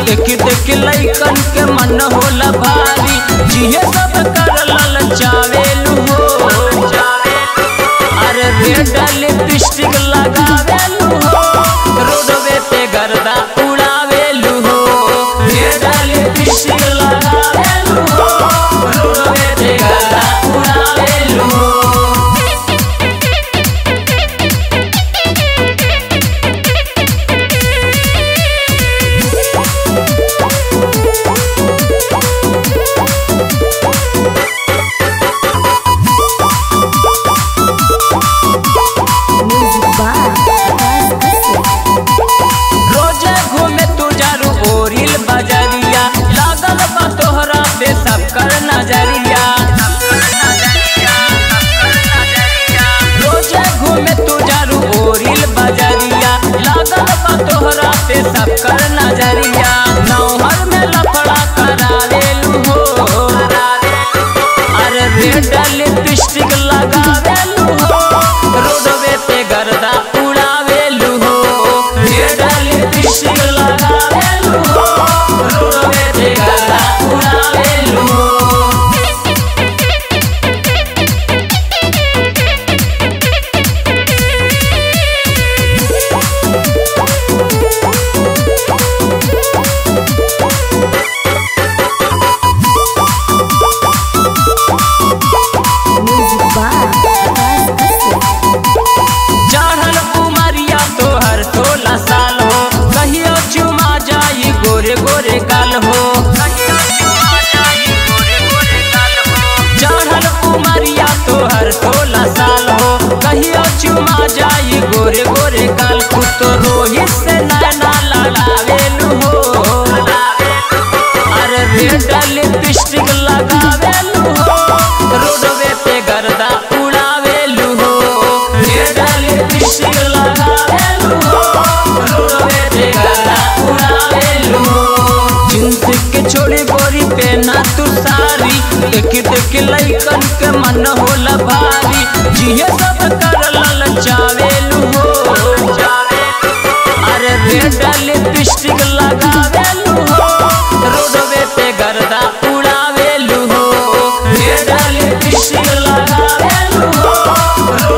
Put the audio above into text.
देख देख लइकन के मन होला भारी जिहे सब कर ललचावेलू हो अरे रेड लिपस्टिक लगावेलू हो रोडवे पे गर्दा उड़ावेलू हो रेड लिपस्टिक लगावेलू हो रोडवे पे गर्दा उड़ावेलू हो Music by Abbas Asif. रोजे घूमे तू जारू ओरिल बजरिया लागल बा तोहरा पे सब कर नजरिया रोजे घूमे तू जारू ओरिल बजरिया लागल बा तोहरा पे सब कर नजरिया नौहर में लफड़ा करावेलू हो अरे रेड लिपस्टिक लगावेलू हो रोडवे पे गर्दा उड़ावेलू हो रेड लिपस्टिक लगावेलू हो रोडवे पे गर्दा उड़ावेलू हो Music by Abbas Asif. चढ़ल उमरिया तोहर सोलह साल हो कहियो चुमा जाई गोरे गोरे गाल हो चढ़ल उमरिया तोहर सोलह साल हो कहियो चुमा जाई गोरे गोरे गाल कुतो रोहित से नैना लड़ावेलू हो अरे रेड लिपस्टिक लगावेलू हो रोडवे पे गर्दा उड़ावेलू हो रेड लिपस्टिक लगावेलू हो रोडवे पे गर्दा उड़ावेलू हो जींस के छोड़ी गोरी पे ना तू सारी देख देख लइकन के मन होला भारी जिहे सब कर ललचावेलू हो अरे रेड लिपस्टिक लगावेलू हो रोडवे पे गर्दा उड़ावेलू हो रेड लिपस्टिक लगावेलू हो